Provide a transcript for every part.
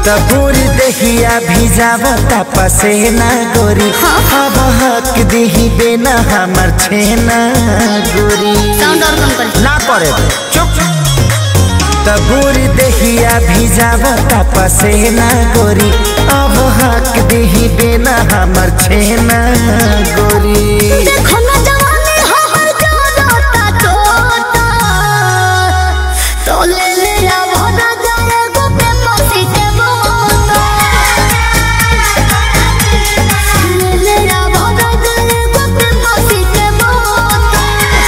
तबूर दहिया भिजावता पसेना गोरी अब हक दिही बेना हमर छेना गोरी साउंड और कम कर ना करे चुप तबूर दहिया भिजावता पसेना गोरी अब हक दिही बेना हमर छेना गोरी देखो ना जवानी हमर जोरता तोता तो ले ले आ भरा जाए गोपे पसी के बोता ले ले आ भरा जाए गोपे पसी के बोता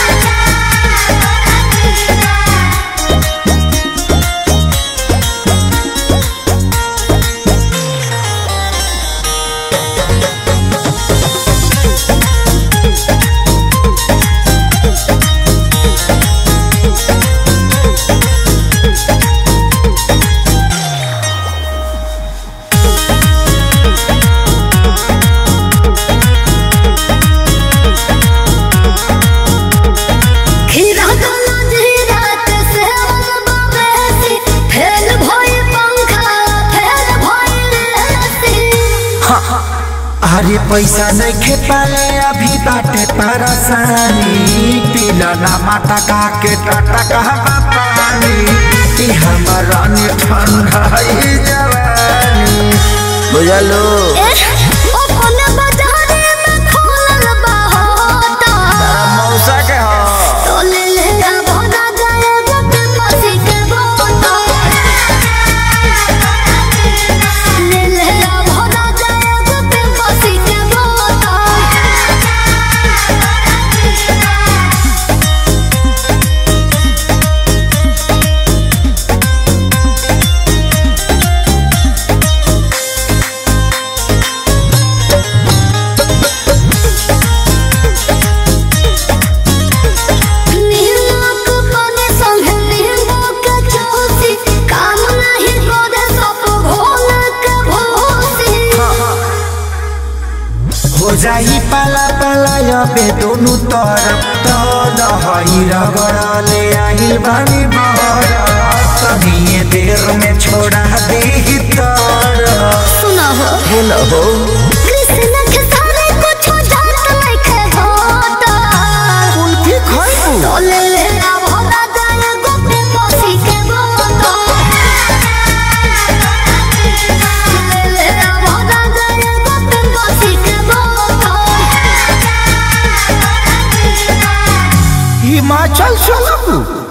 खीरा गला जीरा के सेवन बाबेसी फेल भई पंखा फेल भई लेसी अरे पैसा नहीं खे पाले अभी बाटे परेशानी पीला ना माता का के टाटा कहवा पानी ई हमारा नि ठंडा ई जवानी बुझलो ए ओ कोने बाजारे में खोलल बा होता मौसा के हो तो ले ले आ भोला जाए गोपे पसी के बोता ले ले आ भोला जाए गोपे पसी के बोता नीलोक बने संगे नीलोक जोशी काम नाही करे सब भोलक भोसी हो जाई पाला पाला अबे दोनों तरफ तो दहई रगड़ले आहिल बानी बहर तनिए देर में छोड़ा दे तर सुना हो हेलो हो कृष्ण के सारे कुछ जात नहीं खे होता कुल्फी खाइबू तो ले ले आ भोला जाए गोपे पसी के बोता ले ले आ भोला जाए गोपे पसी के बोता हिमाचल चलबू